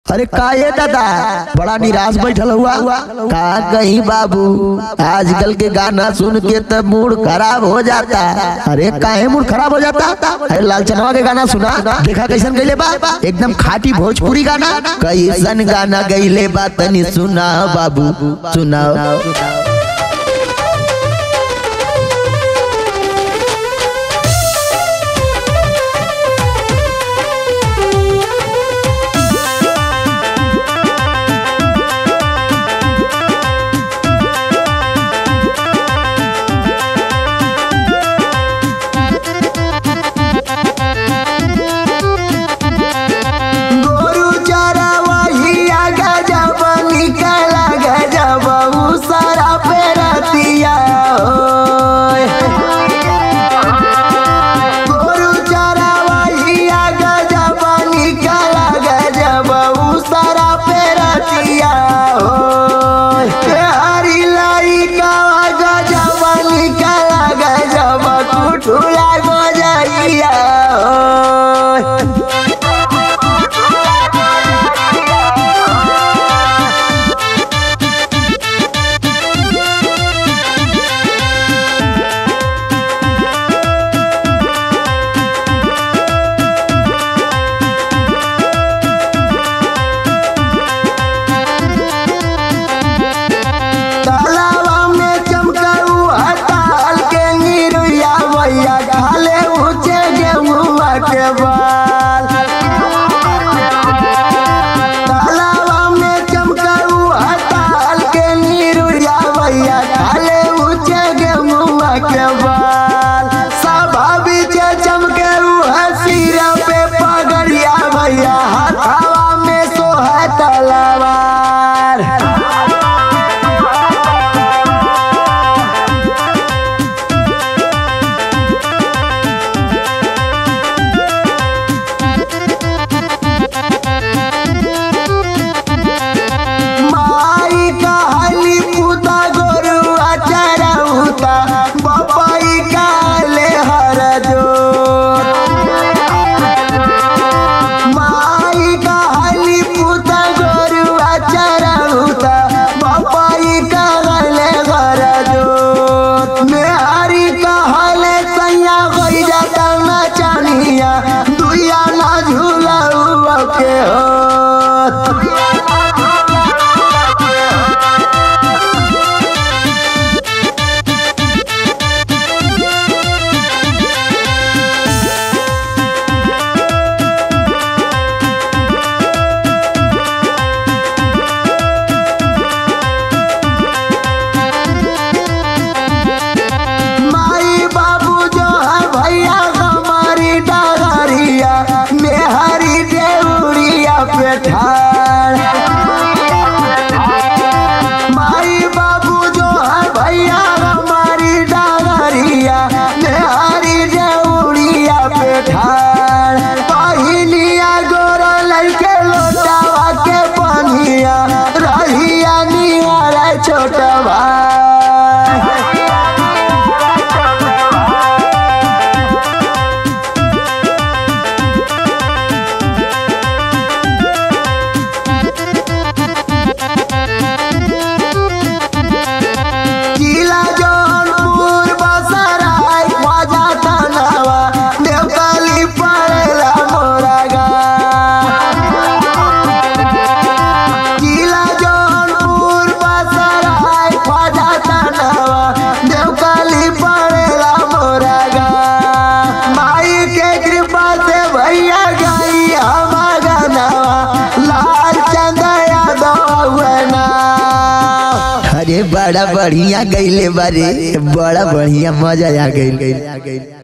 अरे का ये दादा बड़ा निराश बैठल हुआ का कहीं बाबू आजकल के गाना सुन के तब मूड खराब हो जाता अरे काहे मूड खराब हो जाता अरे लालचनवा के गाना सुना देखा कैसन गईले बा एकदम खाटी भोजपुरी गाना कैसन गाना गईले बा तनी सुना बाबू सुनाओ गोरु चरवहिया गजब निकल गजब उ सारा पेरतिया होय गोरु चरवहिया गजब निकल गजब उ सारा पेरतिया होय हरी लाई का गजब निकल गजब कुठुला गजइया होय तालाबा में चमकऊ हताल के निरुया भैया ढाले ऊंचे गेहुआ के बाल तालाबा में चमकऊ हताल के निरुया भैया ढाले ऊंचे गेहुआ के बाल सभा बीच चमकऊ हसीरा पे पगड़िया भैया हथावा में सोहा तलवार माई कहली पुता गोरुआ चरहुता बपाई काले हर जोत माई कहली पुता गोरुआ चरहुता बपाई काले हर जोत मेहरी कहले सैया गई जाता ना चानिया दुया ना झूला के होत माई बाबू जो है भैया हमारी डगरिया मेहरी देउरिया पे ठाड़ माई बाबू जो है भैया हमारी डगरिया मेहरी देउरिया पे ठाड़ पहिलिया गोर लड़के लोटावा के पनिया रहिया निहारा छोटा भाई जिला जौनपुर बसराय ख्वाजा तनावा देवकाली पड़ेला मोरा गाँव जिला जौनपुर बसराय ख्वाजा तनावा देवकाली पड़ेला मोरा गाँव माई के कृपा से भैया गई हमारा गानावा लाल चंद यादव हुए ना अरे बड़ा बढ़िया गईले बारे बड़ा बढ़िया मजा आ गईल